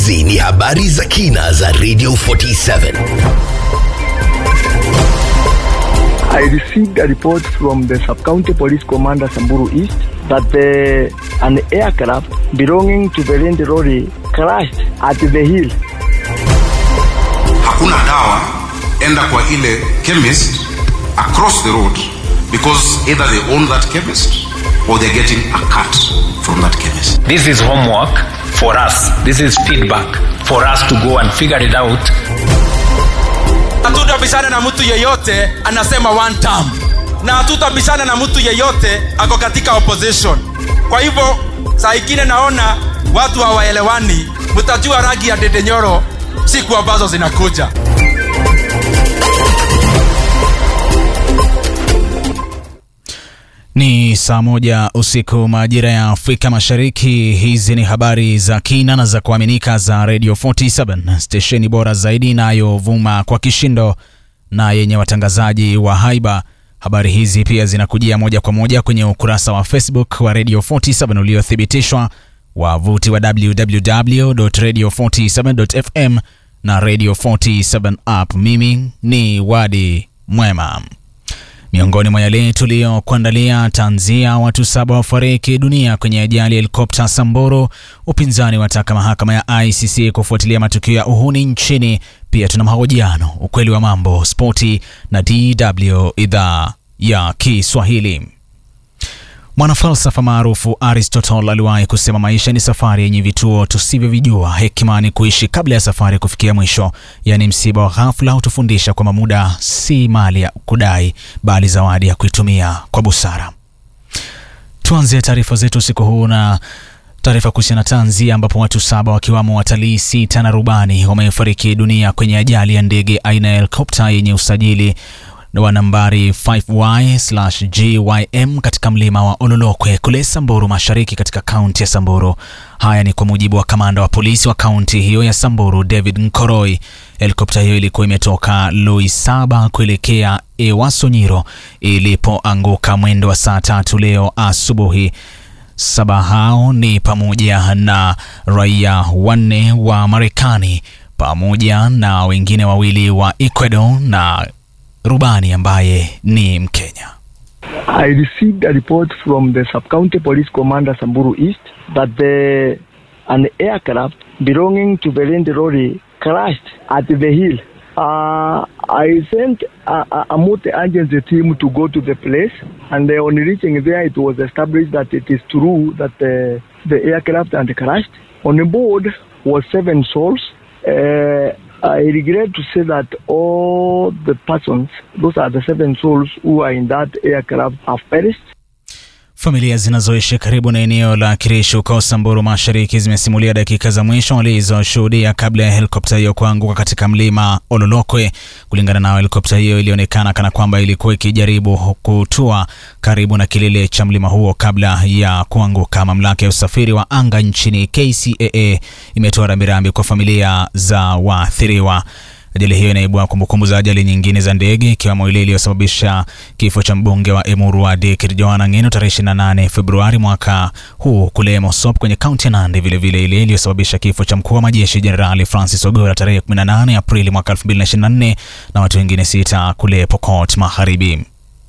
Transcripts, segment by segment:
Hizi ni habari za kina za Radio 47. I received a report from the sub-county police commander Samburu East that the, an aircraft belonging to the Land Lorry crashed at the hill. hakuna dawa enda kwa ile chemist across the road because either they own that chemist or they're getting a cut from that chemist This is homework for us. This is feedback for us to go and figure it out. hatutabishana na mtu yeyote anasema one term na hatutabishana na mtu yeyote ako katika opposition kwa hivyo saa ingine naona watu hawaelewani mtajua rangi ya dedenyoro siku ambazo zinakuja Ni saa moja usiku majira ya Afrika Mashariki. Hizi ni habari za kina na za kuaminika za Radio 47 stesheni bora zaidi inayovuma kwa kishindo na yenye watangazaji wa haiba. Habari hizi pia zinakujia moja kwa moja kwenye ukurasa wa Facebook wa Radio 47 uliothibitishwa, wavuti wa www.radio47.fm na Radio 47 app. Mimi ni Wadi Mwema. Miongoni mwa yale tuliyokuandalia, tanzia watu saba wafariki dunia kwenye ajali ya helikopta Samburu. Upinzani wataka mahakama ya ICC kufuatilia matukio ya uhuni nchini. Pia tuna mahojiano, ukweli wa mambo, spoti na DW idhaa ya Kiswahili. Mwanafalsafa maarufu Aristotle aliwahi kusema maisha ni safari yenye vituo tusivyovijua. Hekima ni kuishi kabla ya safari kufikia mwisho. Yaani, msiba wa ghafla hutufundisha kwamba muda si mali ya kudai, bali zawadi ya kuitumia kwa busara. Tuanze taarifa zetu usiku huu na taarifa kuhusiana na tanzia ambapo watu saba wakiwamo watalii sita na rubani wamefariki dunia kwenye ajali ya ndege aina ya helikopta yenye usajili wa nambari 5Y/GYM katika mlima wa Ololokwe kule Samburu Mashariki katika kaunti ya Samburu. Haya ni kwa mujibu wa kamanda wa polisi wa kaunti hiyo ya Samburu David Nkoroi. Helikopta hiyo ilikuwa imetoka Loisaba kuelekea Ewasonyiro ilipoanguka mwendo wa saa tatu leo asubuhi. Saba hao ni pamoja na raia wanne wa Marekani pamoja na wengine wawili wa Ecuador na rubani ambaye ni Mkenya. I received a report from the sub-county police commander Samburu East that the, an aircraft belonging to the Land Lorry crashed at the hill. Uh, I sent a, a, a multi-agency team to go to the place, and uh, on reaching there, it was established that it is true that uh, the aircraft had crashed. On board was seven souls. Uh, I regret to say that all the persons, those are the seven souls who are in that aircraft, have perished. Familia zinazoishi karibu na eneo la Kirishi huko Samburu Mashariki zimesimulia dakika za mwisho walizoshuhudia kabla ya helikopta hiyo kuanguka katika mlima Ololokwe. Kulingana nao, helikopta hiyo ilionekana kana kwamba ilikuwa ikijaribu kutua karibu na kilele cha mlima huo kabla ya kuanguka. Mamlaka ya usafiri wa anga nchini KCAA imetoa rambirambi kwa familia za waathiriwa. Ajali hiyo inaibua kumbukumbu za ajali nyingine za ndege ikiwemo ile iliyosababisha kifo cha mbunge wa Emuru Wadi Kirjoana Ng'eno tarehe 28 Februari mwaka huu kule Mosop kwenye kaunti ya Nandi, vilevile ile iliyosababisha kifo cha mkuu wa majeshi Jenerali Francis Ogora tarehe 18 Aprili mwaka 2024 na watu wengine sita kule Pokot Magharibi.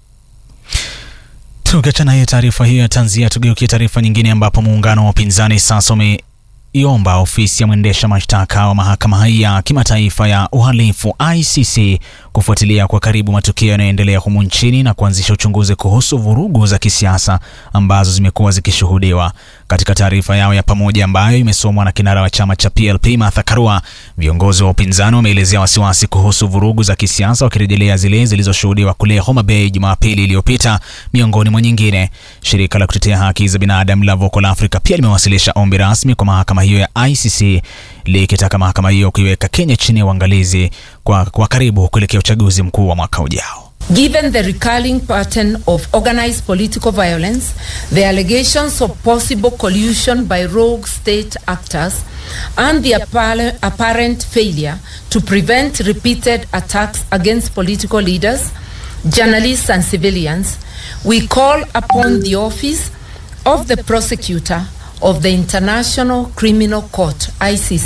Tukiachana hiyo taarifa hiyo ya tanzia, tugeukie taarifa nyingine ambapo muungano wa upinzani sasa ume iomba ofisi ya mwendesha mashtaka wa mahakama ya kimataifa ya uhalifu ICC kufuatilia kwa karibu matukio yanayoendelea humu nchini na kuanzisha uchunguzi kuhusu vurugu za kisiasa ambazo zimekuwa zikishuhudiwa. Katika taarifa yao ya pamoja ambayo imesomwa na kinara wa chama cha PLP Martha Karua, viongozi wa upinzani wameelezea wasiwasi kuhusu vurugu za kisiasa, wakirejelea zile zilizoshuhudiwa kule Homa Bay Jumapili iliyopita. Miongoni mwa nyingine, shirika la kutetea haki za binadamu la Vocal Africa pia limewasilisha ombi rasmi kwa mahakama hiyo ya ICC likitaka mahakama hiyo kuiweka Kenya chini ya uangalizi kwa, kwa karibu kuelekea uchaguzi mkuu wa mwaka ujao. Given the recurring pattern of organized political violence, the allegations of possible collusion by rogue state actors, and the appar- apparent failure to prevent repeated attacks against political leaders, journalists, and civilians, we call upon the office of the prosecutor of the International Criminal Court, ICC,